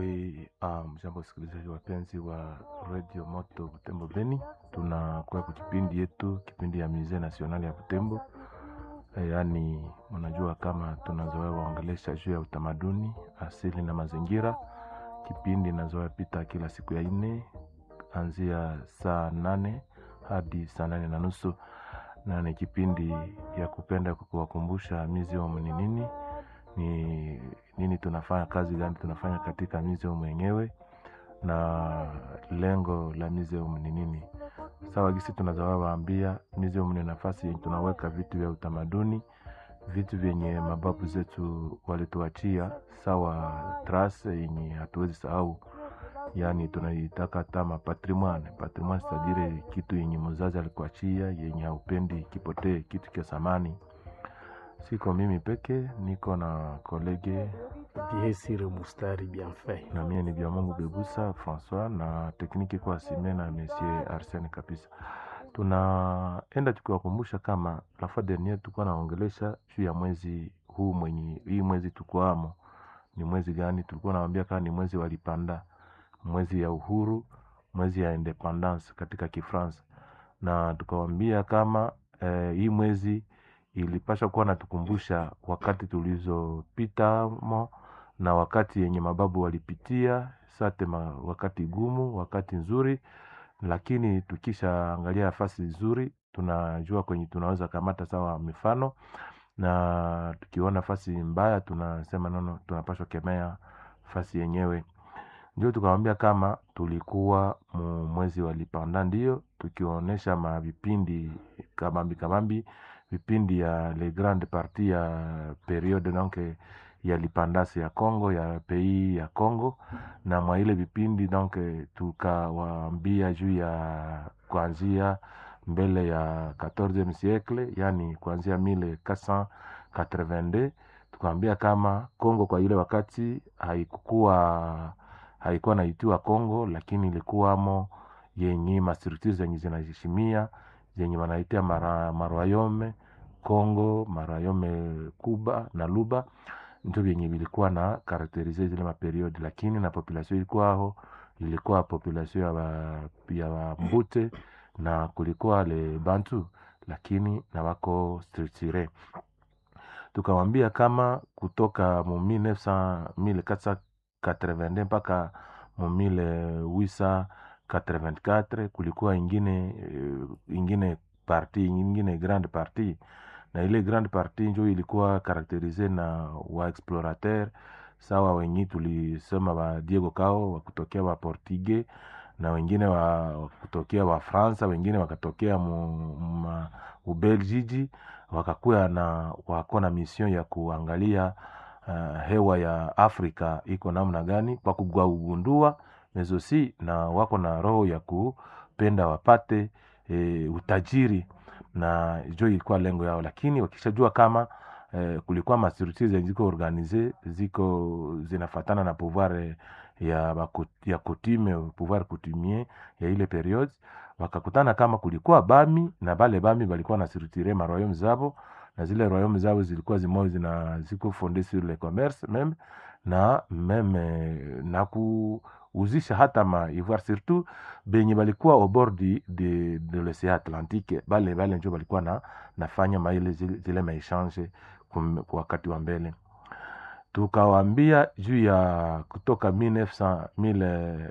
asubuhi. Um, jambo wasikilizaji wapenzi wa Radio Moto Butembo Beni, tunakuwa kwa kipindi yetu, kipindi ya Musee National ya Butembo. E, yaani mnajua kama tunazoea waongelesha juu ya utamaduni asili na mazingira. Kipindi inazoea pita kila siku ya nne anzia saa nane hadi saa nane na nusu na ni kipindi ya kupenda kuwakumbusha museum ni nini ni nini tunafanya kazi gani tunafanya katika museum yenyewe na lengo la museum ni nini sawa gisi tunazawa waambia museum ni nafasi yenye tunaweka vitu vya utamaduni vitu vyenye mababu zetu walituachia sawa trase yenye hatuwezi sahau yaani tunaitaka tama patrimoine patrimoine sitadire kitu yenye mzazi alikuachia yenye haupendi kipotee kitu cha samani siko mimi peke niko na kolege Biesire Mustari Bienfait. na mie ni vya mungu bebusa françois na tekniki kwa sime na monsieur arsene kabisa tunaenda tukiwakumbusha kama la fois dernier tulikuwa naongelesha juu ya mwezi huu mwenye hii mwezi tukwamo ni mwezi gani tulikuwa nawambia kama ni mwezi walipanda mwezi ya uhuru mwezi ya independance katika kifransa na tukawambia kama eh, hii mwezi ilipasha kuwa natukumbusha wakati tulizopitamo na wakati yenye mababu walipitia sate ma, wakati gumu wakati nzuri lakini tukishaangalia nafasi nzuri tunajua kwenye tunaweza kamata sawa mifano na tukiona nafasi mbaya tunasema nono tunapashwa kemea fasi yenyewe ndio tukawambia kama tulikuwa mu mwezi wa lipanda ndio tukionyesha mavipindi kabambi kabambi vipindi ya le grande partie ya periode donc ya lipandasi ya congo ya pays ya congo na mwa ile vipindi donc tukawaambia juu ya kuanzia mbele ya 14 siècle yani kuanzia 1482 tukaambia kama congo kwa ile wakati haikukuwa haikuwa naitiwa congo lakini ilikuwamo yenye mastructure zenye zinaheshimia zenye wanaitia mara, marwayome congo marayome kuba na luba ndio vyenye vilikuwa na karakterize zile maperiodi lakini na population ilikuwa aho ilikuwa population ya wa, ya wambute na kulikuwa le bantu lakini na wako structure tukawambia kama kutoka mu 1482 mpaka mu 1884 kulikuwa ingine ingine parti ingine grande partie na ile grande partie njo ilikuwa karakterize na waexplorateur sawa wenyi tulisema wa diego cao wakutokea wa portugais na wengine wa kutokea wa fransa wengine wakatokea mu ubelgiji wakakuya na wako na mission ya kuangalia uh, hewa ya afrika iko namna gani kwa kugundua mezosi na wako na roho ya kupenda wapate e, utajiri na jo ilikuwa lengo yao lakini wakishajua kama eh, kulikuwa mastructure zenye ziko organize ziko zinafatana na pouvoir ya, bakut, ya coutume pouvoir coutumier ya ile periode wakakutana kama kulikuwa bami na bale bami balikuwa na structure ma royaume zabo na zile royaume zabo zilikuwa zimoja zina ziko fonde sur le commerce meme na meme na kuuzisha hata ma ivoire surtout benye balikuwa au bord de, de, de l'océan atlantique bale bale njo balikuwa na nafanya maile zile, zile maechange kwa wakati wa mbele tukawambia juu ya kutoka 1900,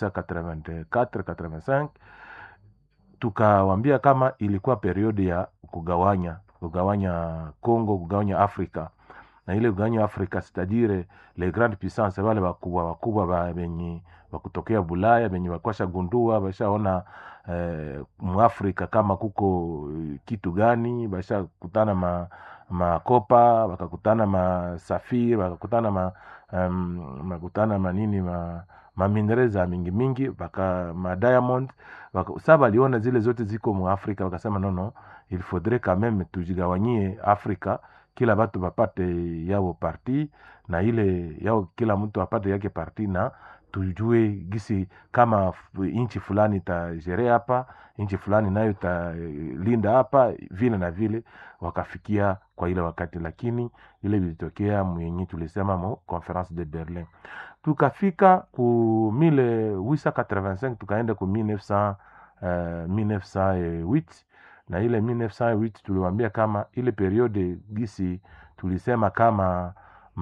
1884 tukawambia kama ilikuwa periodi ya kugawanya kugawanya congo kugawanya afrika na ile kugawanya afrika sitadire le grande puissance wale wakubwa wakubwa benye wakutokea bulaya benye wakwasha gundua bashaona eh, muafrika kama kuko kitu gani bashakutana ma makopa wakakutana masafiri wakakutana ma, um, makutana manini ma mamindereza mingi mingi waka madiamond sa waliona zile zote ziko muafrika wakasema nono il faudrait quand même tujigawanyie afrika kila batu bapate yao parti na ile yao kila mtu apate yake parti na tujue gisi kama f- nchi fulani itajere hapa nchi fulani nayo italinda hapa vile na vile wakafikia kwa ile wakati lakini ile vilitokea mwenye tulisema mu conference de berlin tukafika ku 1885 tukaenda ku 1900, uh, 1908 na ile 1908 tuliwambia kama ile periode gisi tulisema kama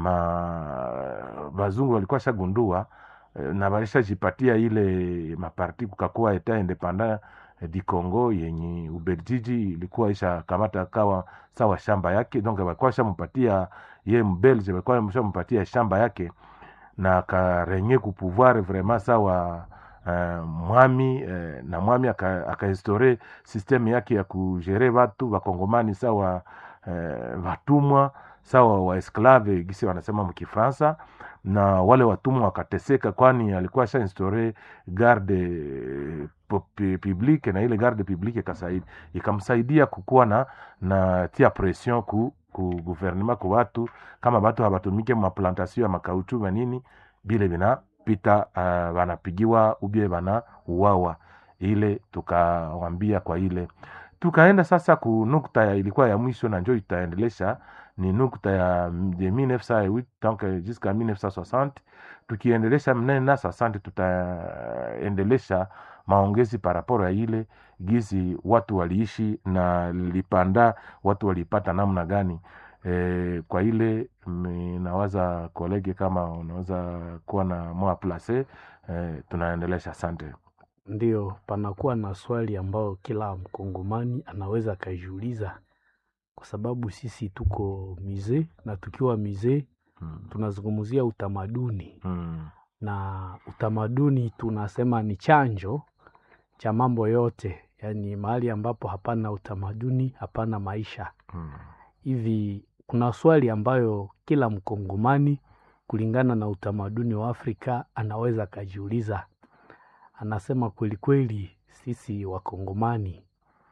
ma bazungu walikuwa shagundua eh, na walishajipatia ile maparti kukakuwa eta independant eh, di Congo yenye Ubeljiji ilikuwa isha kamata kawa sawa shamba yake, donc walikuwa shampatia ye mbelge, walikuwa shampatia shamba yake na akarenye kupouvoir vraiment sawa uh, mwami uh, na mwami akainstore aka systeme yake ya kugere watu wakongomani sawa uh, watumwa sawa waesklave gisi wanasema mkifransa na wale watumwa wakateseka kwani alikuwa sha instaure garde pu- publique na ile garde publique ikasaidi ikamsaidia kukuwa na na tia pression ku ku gouvernement ku watu kama watu habatumike maplantation ya makauchu manini bile vinapita uh, wanapigiwa ubie bana uwawa ile tukawambia kwa ile tukaenda sasa ku nukta ya ilikuwa ya mwisho na njo itaendelesha ni nukta ya de 1908 donc jusqu'à 1960 tukiendelesha mnena 60 tutaendelesha maongezi paraporo ya ile gizi watu waliishi na lipanda watu walipata namna gani e, kwa ile nawaza kolege kama unaweza kuwa na moa place e, tunaendelesha asante Ndio, panakuwa na swali ambayo kila mkongomani anaweza akajiuliza, kwa sababu sisi tuko mizee na tukiwa mizee hmm. tunazungumzia utamaduni Hmm. na utamaduni tunasema ni chanjo cha mambo yote, yaani mahali ambapo hapana utamaduni hapana maisha. Hmm. Hivi kuna swali ambayo kila mkongomani kulingana na utamaduni wa Afrika anaweza akajiuliza. Anasema kweli kweli, sisi wakongomani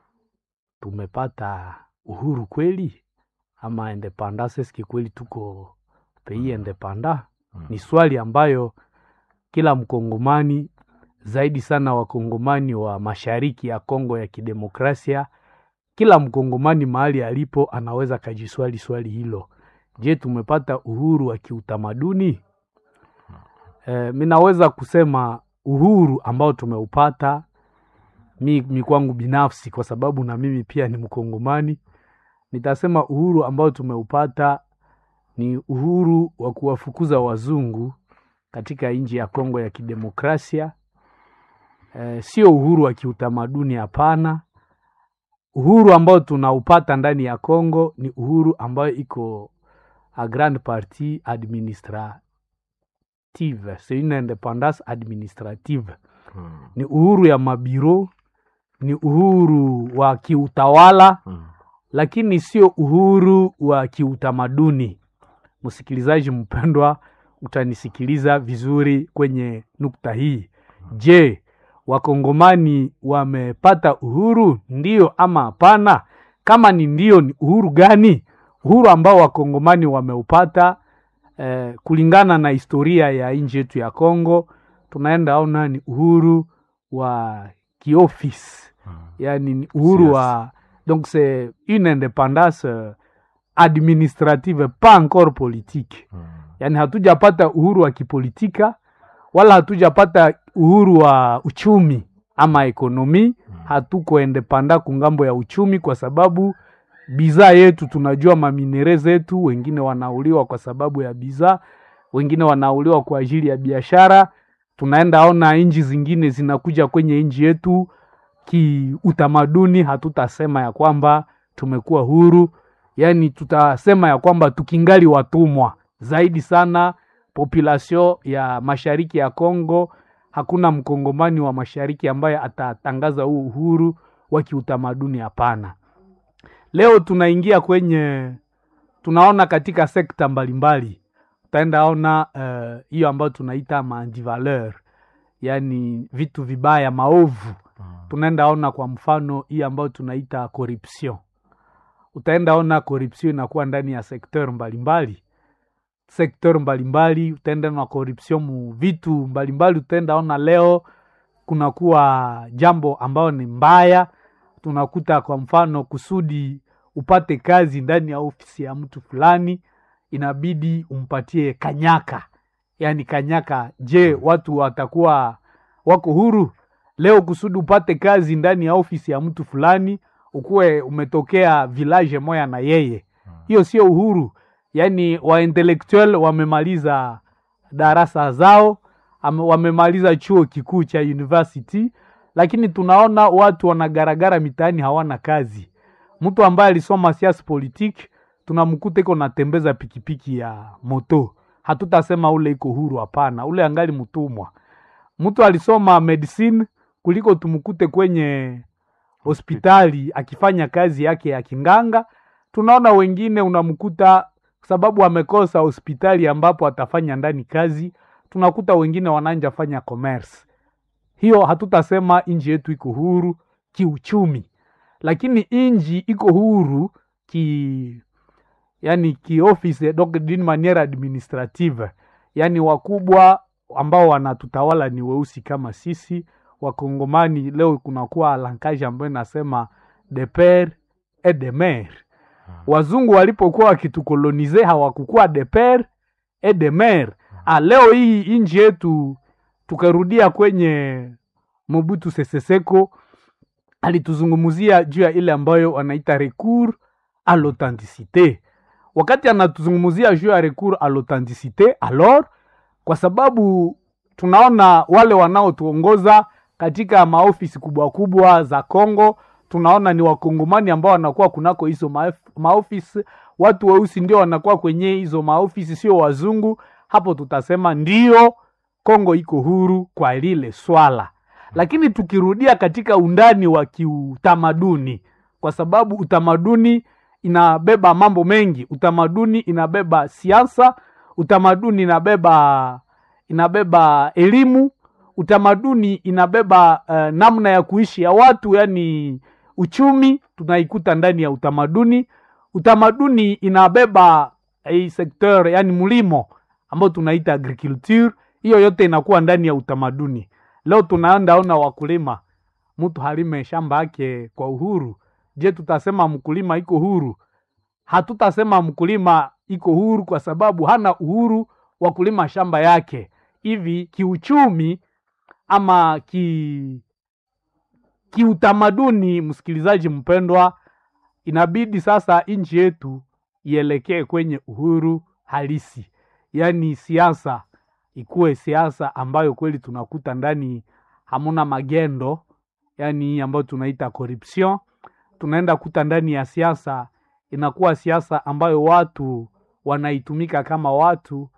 tumepata uhuru kweli ama independance? Eske kweli tuko pays independant? Hmm. Ni swali ambayo kila mkongomani zaidi sana wakongomani wa mashariki ya Kongo ya kidemokrasia, kila mkongomani mahali alipo anaweza kajiswali swali hilo. Je, tumepata uhuru wa kiutamaduni? E, mi naweza kusema uhuru ambao tumeupata mi, mi kwangu binafsi, kwa sababu na mimi pia ni mkongomani, nitasema uhuru ambao tumeupata ni uhuru wa kuwafukuza wazungu katika nchi ya Kongo ya kidemokrasia. E, sio uhuru wa kiutamaduni, hapana. Uhuru ambao tunaupata ndani ya Kongo ni uhuru ambayo iko a grande partie administrative, c'est une independance administrative. Hmm. Ni uhuru ya mabiro, ni uhuru wa kiutawala, Hmm. lakini sio uhuru wa kiutamaduni. Msikilizaji mpendwa, utanisikiliza vizuri kwenye nukta hii. Je, wakongomani wamepata uhuru ndio ama hapana? Kama ni ndio, ni uhuru gani? Uhuru ambao wakongomani wameupata eh, kulingana na historia ya nchi yetu ya Kongo, tunaenda ona ni uhuru wa kiofisi, Hmm. yani ni uhuru Yes. wa donc c'est une indépendance euh, administrative pas encore politique Hmm. yaani hatujapata uhuru wa kipolitika wala hatujapata uhuru wa uchumi ama ekonomi hatuko endepanda kungambo ya uchumi kwa sababu bidhaa yetu tunajua maminere zetu wengine wanauliwa kwa sababu ya bidhaa wengine wanauliwa kwa ajili ya biashara tunaenda ona nchi zingine zinakuja kwenye nchi yetu kiutamaduni hatutasema ya kwamba tumekuwa huru yaani tutasema ya kwamba tukingali watumwa zaidi sana population ya mashariki ya Kongo. Hakuna mkongomani wa mashariki ambaye atatangaza huu uhuru wa kiutamaduni, hapana. Leo tunaingia kwenye, tunaona katika sekta mbalimbali, utaenda ona eh, hiyo ambayo tunaita maantivaleur, yaani vitu vibaya, maovu. Tunaenda ona kwa mfano hii ambayo tunaita corruption utaenda ona corruption inakuwa ndani ya sekteur mbalimbali. sektor mbalimbali utaenda na corruption mu vitu mbalimbali utaenda ona leo kunakuwa jambo ambayo ni mbaya tunakuta kwa mfano kusudi upate kazi ndani ya ofisi ya mtu fulani inabidi umpatie kanyaka yaani kanyaka je watu watakuwa wako huru leo kusudi upate kazi ndani ya ofisi ya mtu fulani ukuwe umetokea village moya na yeye hiyo sio uhuru yaani waintellectual wamemaliza darasa zao ame- wamemaliza chuo kikuu cha university lakini tunaona watu wanagaragara mitaani hawana kazi mtu ambaye alisoma siasa politique tunamkuta iko natembeza pikipiki ya moto hatutasema ule iko huru hapana ule angali mtumwa mtu alisoma medicine kuliko tumkute kwenye hospitali akifanya kazi yake ya kinganga tunaona wengine unamkuta sababu amekosa hospitali ambapo atafanya ndani kazi tunakuta wengine wananja fanya commerce hiyo hatutasema nchi yetu iko huru kiuchumi lakini nchi iko huru ki yani kioffice donc d'une manière administrative yani wakubwa ambao wanatutawala ni weusi kama sisi wakongomani leo kunakuwa lankaji ambayo inasema de pere et de mere wazungu walipokuwa wakitukolonize hawakukuwa de pere et de mere ah, leo hii nchi yetu tukarudia kwenye mobutu sese seko alituzungumzia juu ya ile ambayo wanaita recours à l'authenticité wakati anatuzungumzia juu ya recours à l'authenticité alors kwa sababu tunaona wale wanaotuongoza katika maofisi kubwa kubwa za Kongo, tunaona ni wakongomani ambao wanakuwa kunako hizo maef- maofisi, watu weusi ndio wanakuwa kwenye hizo maofisi, sio wazungu. Hapo tutasema ndio Kongo iko huru kwa lile swala, lakini tukirudia katika undani wa kiutamaduni, kwa sababu utamaduni inabeba mambo mengi. Utamaduni inabeba siasa, utamaduni inabeba inabeba elimu, utamaduni inabeba uh, namna ya kuishi ya watu, yani uchumi tunaikuta ndani ya utamaduni. Utamaduni inabeba hii sekteur, yani mlimo ambao tunaita agriculture, hiyo yote inakuwa ndani ya utamaduni. Leo tunaenda ona wakulima, mtu halime shamba yake kwa uhuru. Je, tutasema mkulima iko huru? Hatutasema mkulima iko huru kwa sababu hana uhuru wa kulima shamba yake. Hivi kiuchumi ama ki kiutamaduni, msikilizaji mpendwa, inabidi sasa nchi yetu ielekee kwenye uhuru halisi, yaani siasa ikuwe siasa ambayo kweli tunakuta ndani hamuna magendo, yaani hii ambayo tunaita corruption. Tunaenda kuta ndani ya siasa inakuwa siasa ambayo watu wanaitumika kama watu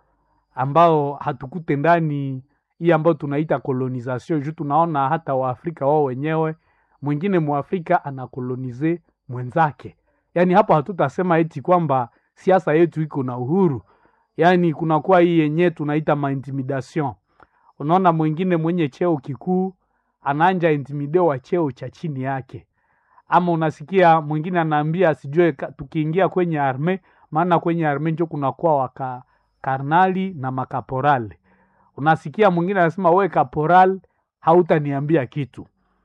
ambao hatukute ndani hii ambayo tunaita colonization juu tunaona hata waafrika wao wenyewe mwingine mwafrika anakolonize mwenzake yaani hapo hatutasema eti kwamba siasa yetu iko na uhuru yaani kunakuwa hii yenyewe tunaita maintimidation unaona mwingine mwenye cheo kikuu anaanja intimide wa cheo cha chini yake ama unasikia mwingine anaambia sijue ka- tukiingia kwenye arme maana kwenye arme njo kunakuwa waka karnali na makaporali unasikia mwingine anasema we kaporal hautaniambia kitu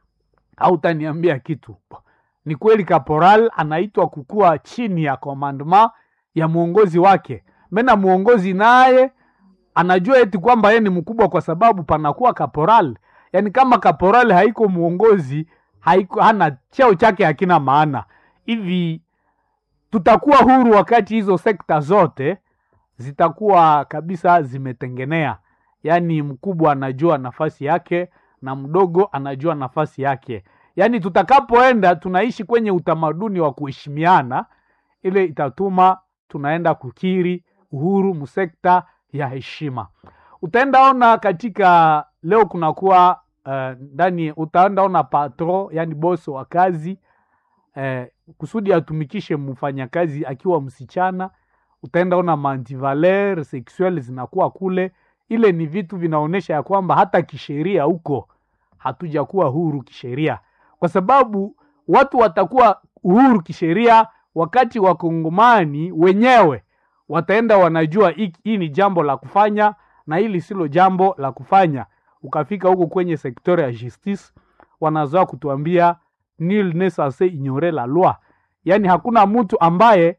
hautaniambia kitu ni kweli kaporal anaitwa kukuwa chini ya commandement ya mwongozi wake mena mwongozi naye anajua eti kwamba yeye ni mkubwa kwa sababu panakuwa kaporal yaani kama kaporal haiko mwongozi haiko hana cheo chake hakina maana hivi tutakuwa huru wakati hizo sekta zote zitakuwa kabisa zimetengenea yaani mkubwa anajua nafasi yake na mdogo anajua nafasi yake yaani tutakapoenda tunaishi kwenye utamaduni wa kuheshimiana ile itatuma tunaenda kukiri uhuru msekta ya heshima utaenda ona katika leo kunakuwa eh, ndani utaenda ona patro yani boso wa kazi eh, kusudi atumikishe mfanyakazi akiwa msichana utaenda ona mantivaler sexuel zinakuwa kule ile ni vitu vinaonyesha ya kwamba hata kisheria huko hatujakuwa huru kisheria kwa sababu watu watakuwa uhuru kisheria wakati wakongomani wenyewe wataenda wanajua hii hii ni jambo la kufanya na hili silo jambo la kufanya ukafika huko kwenye sektori ya justice wanazoa kutuambia nil ne censé ignorer la loi yaani hakuna mtu ambaye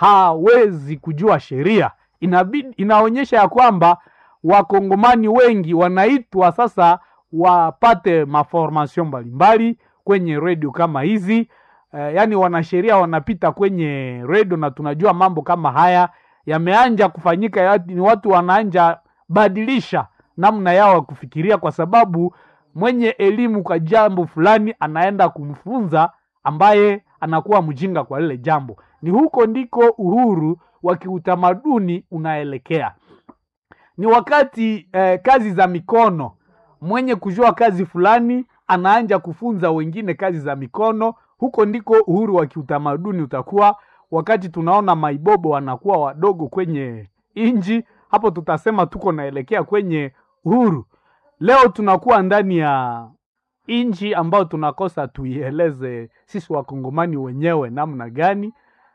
hawezi kujua sheria inabidi inaonyesha ya kwamba wakongomani wengi wanaitwa sasa wapate maformation mbalimbali kwenye redio kama hizi eh, yaani wanasheria wanapita kwenye redio na tunajua mambo kama haya yameanja kufanyika ya- ni watu wanaanja badilisha namna yao ya kufikiria kwa sababu mwenye elimu kwa jambo fulani anaenda kumfunza ambaye anakuwa mjinga kwa lile jambo ni huko ndiko uhuru wa kiutamaduni unaelekea ni wakati eh, kazi za mikono mwenye kujua kazi fulani anaanja kufunza wengine kazi za mikono huko ndiko uhuru wa kiutamaduni utakuwa wakati tunaona maibobo wanakuwa wadogo kwenye inji hapo tutasema tuko naelekea kwenye uhuru leo tunakuwa ndani ya inji ambayo tunakosa tuieleze sisi wakongomani wenyewe namna gani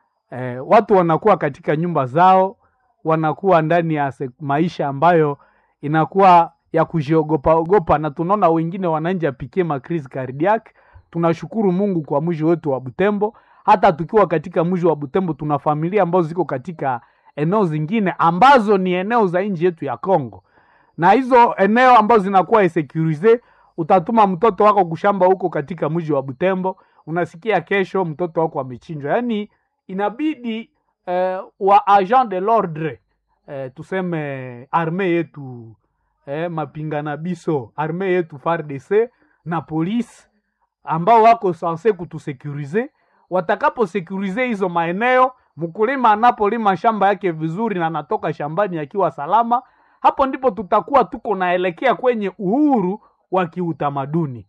eh, watu wanakuwa katika nyumba zao wanakuwa ndani ya se- maisha ambayo inakuwa ya kujiogopa ogopa na tunaona wengine wananja pikie makrizi cardiac tunashukuru mungu kwa mji wetu wa butembo hata tukiwa katika mji wa butembo tuna familia ambazo ziko katika eneo zingine ambazo ni eneo za nchi yetu ya congo na hizo eneo ambazo zinakuwa securize utatuma mtoto wako kushamba huko katika mji wa butembo unasikia kesho mtoto wako amechinjwa yaani inabidi eh, wa agent de l'ordre eh, tuseme arme yetu eh, mapingana biso arme yetu fardc na polisi ambao wako sanse kutusekurize watakaposekurize hizo maeneo mkulima anapolima shamba yake vizuri na anatoka shambani akiwa salama hapo ndipo tutakuwa tuko naelekea kwenye uhuru wa kiutamaduni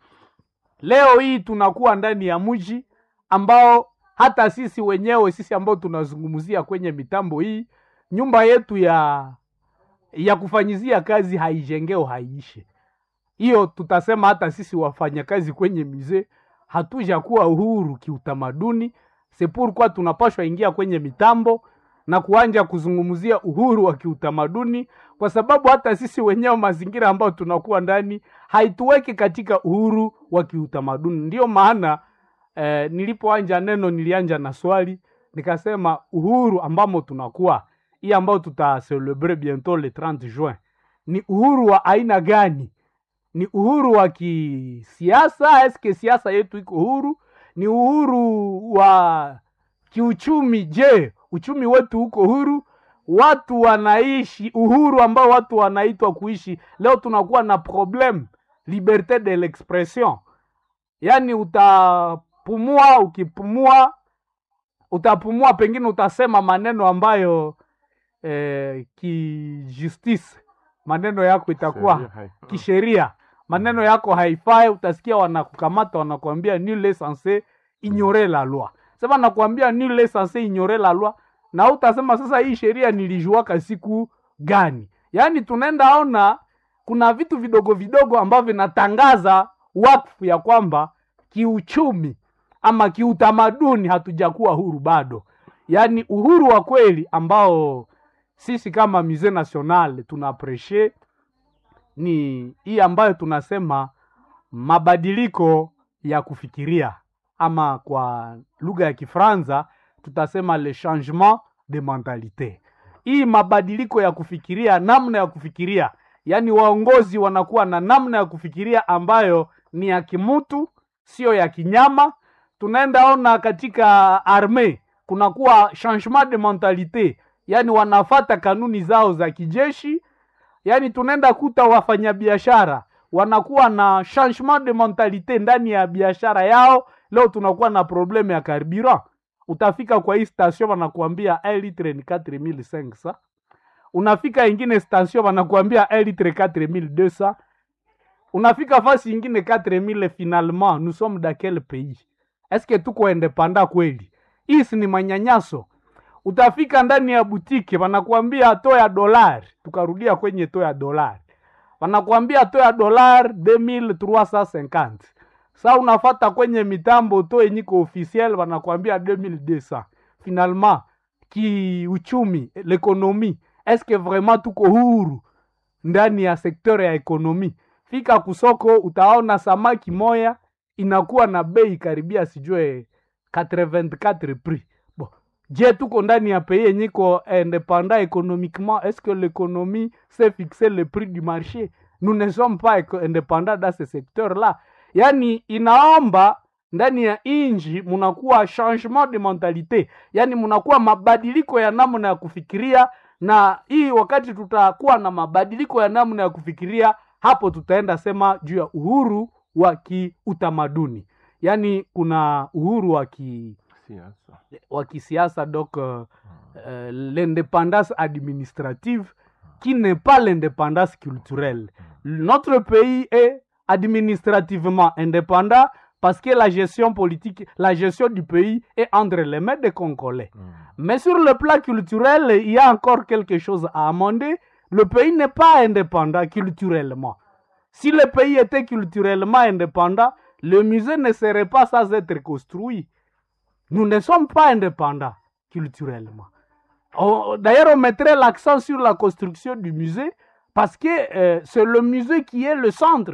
leo hii tunakuwa ndani ya mji ambao hata sisi wenyewe sisi ambao tunazungumzia kwenye mitambo hii nyumba yetu ya ya kufanyizia kazi haijengeo haiishe hiyo tutasema hata sisi wafanyakazi kwenye mizee hatuja kuwa uhuru kiutamaduni sepurkwa tunapashwa ingia kwenye mitambo na kuanja kuzungumzia uhuru wa kiutamaduni kwa sababu hata sisi wenyewe mazingira ambayo tunakuwa ndani haituweki katika uhuru wa kiutamaduni ndiyo maana eh, nilipoanja neno nilianja na swali nikasema uhuru ambamo tunakuwa hii ambayo tutaselebre bientôt le 30 juin ni uhuru wa aina gani ni uhuru wa kisiasa eske siasa yetu iko huru ni uhuru wa kiuchumi je uchumi wetu uko huru watu wanaishi uhuru ambao watu wanaitwa kuishi leo tunakuwa na problem liberte de l'expression yaani utapumua ukipumua utapumua pengine utasema maneno ambayo eh, kijustice maneno yako itakuwa Sheria hai- kisheria maneno yako haifai utasikia wanakukamata wanakuambia nul est censé ignorer la loi sema nakuambia nul est censé ignorer la loi na utasema sasa hii sheria nilijuaka siku gani yaani tunaenda ona kuna vitu vidogo vidogo ambavyo vinatangaza wakfu ya kwamba kiuchumi ama kiutamaduni hatujakuwa huru bado yaani uhuru wa kweli ambao sisi kama musee national tuna appreciate ni hii ambayo tunasema mabadiliko ya kufikiria ama kwa lugha ya kifranza tutasema le changement de mentalite hii mabadiliko ya kufikiria namna ya kufikiria yaani waongozi wanakuwa na namna ya kufikiria ambayo ni ya kimutu sio ya kinyama tunaenda ona katika arme kunakuwa changement de mentalite yaani wanafata kanuni zao za kijeshi yaani tunaenda kuta wafanyabiashara wanakuwa na changement de mentalite ndani ya biashara yao leo tunakuwa na probleme ya carburant utafika kwa hii station wanakuambia un litre ni 4500 unafika ingine station wanakuambia un litre 4200 unafika fasi ingine 4000 finalement nous sommes dans quel pays eske tuko independa kweli hii si ni manyanyaso utafika ndani ya butike wanakuambia to ya dolari tukarudia kwenye to ya dolari wanakuambia to ya dolari 2350 sa unafata kwenye mitambo to yenyiko officiel wanakuambia 2200 finalement kiuchumi l'économie est-ce que vraiment tuko huru ndani ya sekteur ya ekonomi fika kusoko utaona samaki moya inakuwa na bei karibia sijue 84 prix bon je tuko ndani ya pays yenye iko indépendant économiquement est-ce que l'économie sait fixer le prix du marché nous ne sommes pas éco- indépendants dans ce secteur là yani inaomba ndani ya inji munakuwa changement de mentalité yani munakuwa mabadiliko ya namna ya kufikiria na hii wakati tutakuwa na mabadiliko ya namna ya kufikiria hapo tutaenda sema juu ya uhuru wa kiutamaduni yaani kuna uhuru wa ki siasa wa kisiasa donc euh, euh, l'indépendance administrative qui n'est pas l'indépendance culturelle. Notre pays est administrativement indépendant parce que la gestion politique, la gestion du pays est entre les mains des Congolais. Mm. Mais sur le plan culturel, il y a encore quelque chose à amender. Le pays n'est pas indépendant culturellement. Si le pays était culturellement indépendant, le musée ne serait pas sans être construit. Nous ne sommes pas indépendants culturellement. On- D'ailleurs, on mettrait l'accent sur la construction du musée parce que euh, c'est le musée qui est le centre